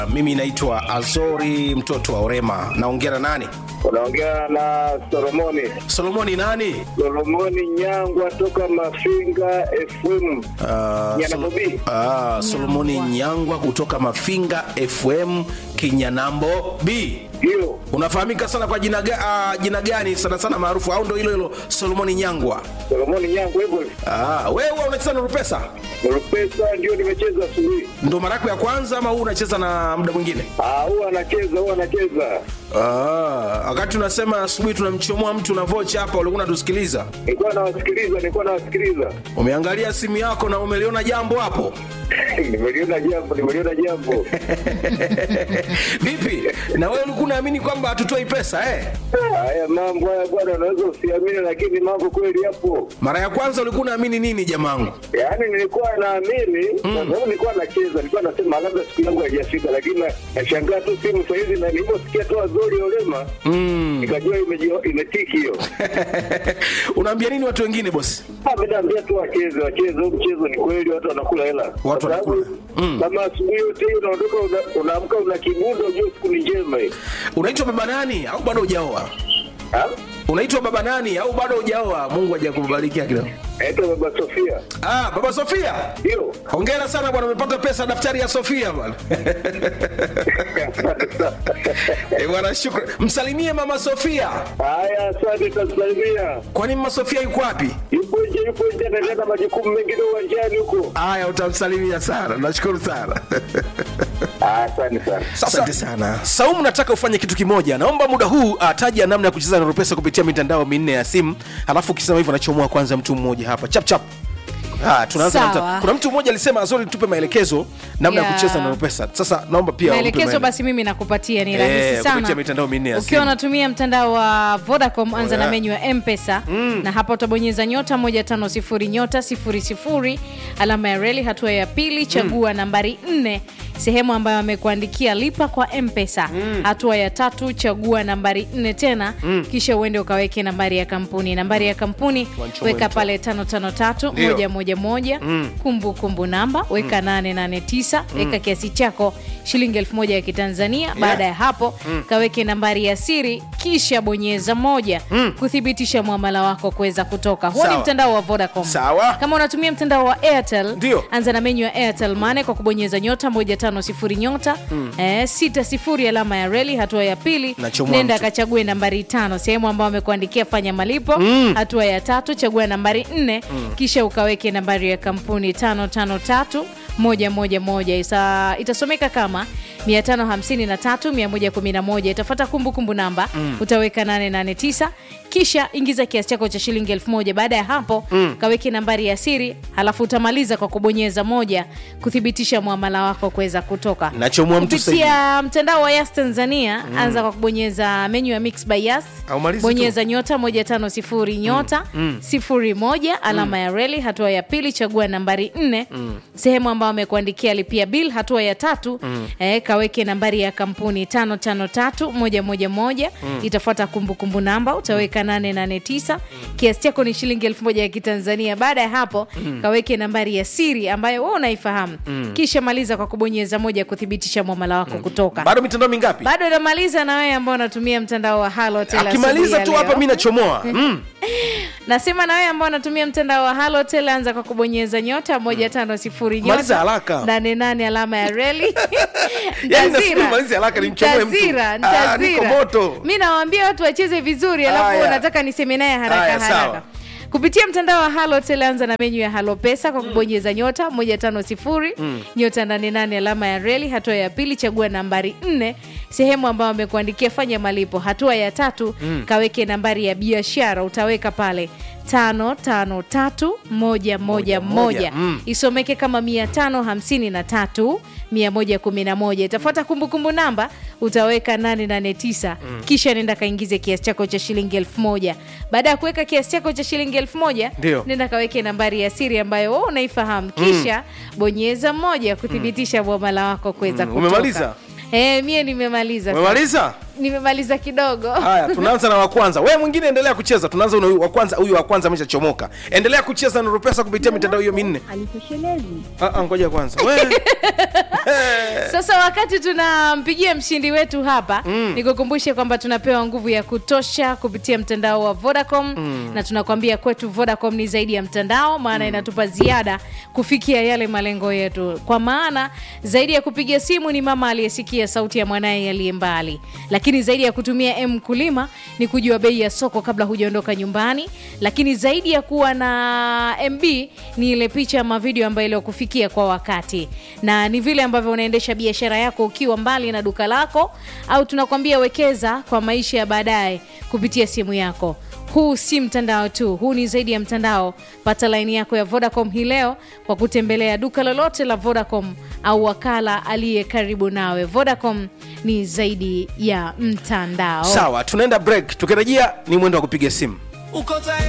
Mimi naitwa Azori mtoto wa Orema. Naongea na nani? Unaongea na Solomoni Solomoni nani? Solomoni Nyangwa toka Mafinga FM. Ah, Nyanabobi. Ah, Solomoni Nyangwa kutoka Mafinga FM Kinyanambo B. Ndio, Unafahamika sana kwa jina, ga, ah, jina gani sana sana maarufu au ndo hilo hilo Solomoni Nyangwa? Solomoni Nyangwa hivyo. Ah, wewe huwa unacheza na Rupesa? Rupesa ndio nimecheza asubuhi. Ndo mara yako ya kwanza ama huu unacheza na muda mwingine? Ah, huwa anacheza, huwa anacheza. Ah, wakati unasema asubuhi tunamchomoa mtu na vocha hapa, ulikuwa unatusikiliza. Nilikuwa nawasikiliza, nilikuwa nawasikiliza. Umeangalia simu yako na umeliona jambo hapo. Nimeliona jambo, nimeliona jambo. Vipi? Na wewe ulikuwa unaamini kwamba hatutoi pesa eh? Haya mambo haya bwana, unaweza usiamini, lakini mambo kweli yapo. Mara ya kwanza ulikuwa unaamini nini jamangu? Yaani nilikuwa naamini kwa sababu nilikuwa nacheza, nilikuwa nasema labda siku yangu haijafika, lakini na- nashangaa tu simu saa hizi, na niliposikia tu Azori Olema nikajua imeji- imetiki hiyo. Unaambia nini watu wengine bosi? Ah, mimi naambia tu wacheze, wacheze huu mchezo, ni kweli watu wanakula hela. Kwa Watu sababu wanakula. kama asubuhi yote hii unaondoka una- unaamka una kibundo, ujue siku ni njema hii. Unaitwa baba nani au bado hujaoa? Ah? Unaitwa baba nani au bado hujaoa? Mungu hajakubarikia kidogo. Naitwa Baba Sofia. Ah, baba Sofia. Ndio. Hongera sana bwana, umepata pesa daftari ya Sofia bwana. Eh, bwana shukrani. Msalimie mama Sofia. Haya, asante, tasalimia. Kwani mama Sofia yuko wapi? Yupo nje, yupo nje, anaendelea na majukumu mengine uwanjani huko. Haya, utamsalimia sana. Nashukuru sana. Ah, Asante sana. Asante sana. Saumu, nataka ufanye kitu kimoja. Naomba muda huu ataja namna ya kucheza na Ropesa kupitia mitandao minne ya simu, alafu ukisema hivyo nachomoa kwanza mtu mmoja hapa chap chap. Ah, tunaanza na Sawa. mta. Kuna mtu mmoja alisema Azori, tupe maelekezo namna ya Ya. kucheza na Ropesa. Sasa naomba pia umpe maelekezo maele- basi mimi nakupatia ni Eh, rahisi kupitia sana mitandao minne ya ukiwa simu. unatumia mtandao wa vodacom anza yeah. na menyu ya mpesa na hapa utabonyeza nyota 150 nyota 00 alama ya reli hatua ya pili chagua nambari 4 sehemu ambayo amekuandikia lipa kwa mpesa hatua ya tatu chagua nambari 4 tena kisha uende ukaweke nambari ya kampuni nambari ya kampuni Wancho weka mwencho. pale 553 Ndio. moja moja moja kumbukumbu namba weka 889 weka kiasi chako shilingi elfu moja ya kitanzania baada ya hapo kaweke nambari ya siri kisha bonyeza moja kuthibitisha mwamala wako kuweza kutoka huo ni Sawa. mtandao wa vodacom Sawa. kama unatumia mtandao wa airtel Ndio. anza na menyu ya airtel mane kwa kubonyeza nyota 150 nyota eh, 60 alama ya reli hatua ya pili Nachomoa nenda mtu. kachague nambari tano sehemu ambayo amekuandikia fanya malipo hatua ya tatu chagua nambari nne kisha ukaweke nambari ya kampuni tano tano tatu moja moja moja Isa, itasomeka kama 553 111 itafuata kumbukumbu namba utaweka 889 kisha ingiza kiasi chako cha shilingi 1000 baada ya hapo kaweke nambari ya siri halafu utamaliza kwa kubonyeza moja kuthibitisha mwamala wako kuweza kutoka Nachomoa mtu sasa hivi. kupitia mtandao wa Yas Tanzania anza kwa kubonyeza menyu ya Mix by Yas Au malizi tu. bonyeza nyota 150 nyota sifuri moja alama ya reli hatua ya pili chagua nambari 4 sehemu ambayo amekuandikia lipia bill hatua ya tatu eh, kaweke nambari ya kampuni 553111 itafuata kumbukumbu namba utaweka 889 kiasi chako ni shilingi 1000 ya kitanzania baada ya hapo kaweke nambari ya siri ambayo wewe unaifahamu kisha maliza kwa kubonyeza moja kuthibitisha mwamala wako kutoka Bado mitandao mingapi? bado namaliza na wewe ambao unatumia mtandao wa Halotel Akimaliza asubuhi tu ya hapa leo. mimi nachomoa. Mm. Maliza nyota haraka. nane nane alama ya reli Yaani nasubiri malize haraka nimchomoe mtu. Ntazira, Ah, ntazira. niko moto. mi nawaambia watu wacheze vizuri alafu Haya. nataka niseme naye haraka Haya, sawa. haraka kupitia mtandao wa halotel anza na menyu ya halo pesa kwa kubonyeza nyota 150 nyota 88 alama ya reli hatua ya pili chagua nambari 4 sehemu ambayo amekuandikia fanya malipo hatua ya tatu kaweke nambari ya biashara utaweka pale tano tano tatu moja moja moja Mm. isomeke kama mia tano hamsini na tatu mia moja kumi na moja itafuata kumbukumbu namba utaweka 889 kisha nenda kaingize kiasi chako cha shilingi elfu moja baada ya kuweka kiasi chako cha shilingi elfu moja Ndio. nenda kaweke nambari ya siri ambayo wewe unaifahamu kisha bonyeza moja kuthibitisha mwamala wako kuweza Mm. kutoka Umemaliza? Eh, mie nimemaliza Umemaliza? nimemaliza kidogo haya tunaanza na wa kwanza wewe mwingine endelea kucheza tunaanza na huyu wa kwanza huyu wa kwanza ameshachomoka endelea kucheza na pesa kupitia mitandao hiyo minne alitoshelezi Ah, ah, ngoja kwanza wewe sasa wakati tunampigia mshindi wetu hapa mm. nikukumbushe kwamba tunapewa nguvu ya kutosha kupitia mtandao wa vodacom mm. na tunakwambia kwetu vodacom ni zaidi ya mtandao maana mm. inatupa ziada kufikia yale malengo yetu kwa maana zaidi ya kupiga simu ni mama aliyesikia sauti ya mwanaye aliye mbali lakini zaidi ya kutumia m kulima ni kujua bei ya soko kabla hujaondoka nyumbani lakini zaidi ya kuwa na mb ni ile picha ama video ambayo iliyokufikia kwa wakati na ni vile ambavyo unaendesha biashara yako ukiwa mbali na duka lako au tunakwambia wekeza kwa maisha ya baadaye kupitia simu yako huu si mtandao tu huu ni zaidi ya mtandao pata laini yako ya vodacom hii leo kwa kutembelea duka lolote la vodacom au wakala aliye karibu nawe vodacom ni zaidi ya mtandao sawa tunaenda break tukirejea ni mwendo wa kupiga simu uko tayari